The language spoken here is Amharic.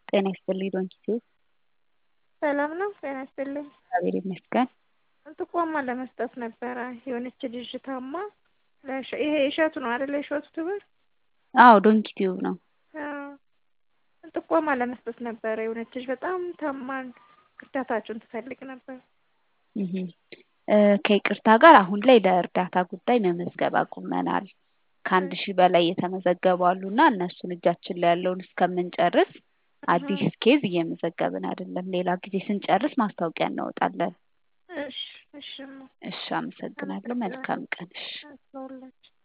ጤና ይስጥልኝ ዶንኪ ሰላም ነው ጤና ይስጥልኝ እግዚአብሔር ይመስገን ጥቆማ ለመስጠት ነበረ የሆነች ልጅ ታማ ይሄ እሸቱ ነው አይደለ የእሸቱ ትምህርት አዎ ዶንኪ ቲዩብ ነው ጥቆማ ለመስጠት ነበረ የሆነች ልጅ በጣም ታማን እርዳታችሁን ትፈልግ ነበር ከይቅርታ ጋር አሁን ላይ ለእርዳታ ጉዳይ መመዝገብ አቁመናል ከአንድ ሺህ በላይ የተመዘገቡ አሉና እነሱን እጃችን ላይ ያለውን እስከምንጨርስ አዲስ ኬዝ እየመዘገብን አይደለም ሌላ ጊዜ ስንጨርስ ማስታወቂያ እናወጣለን እሺ እሺ እሺ አመሰግናለሁ መልካም ቀን እሺ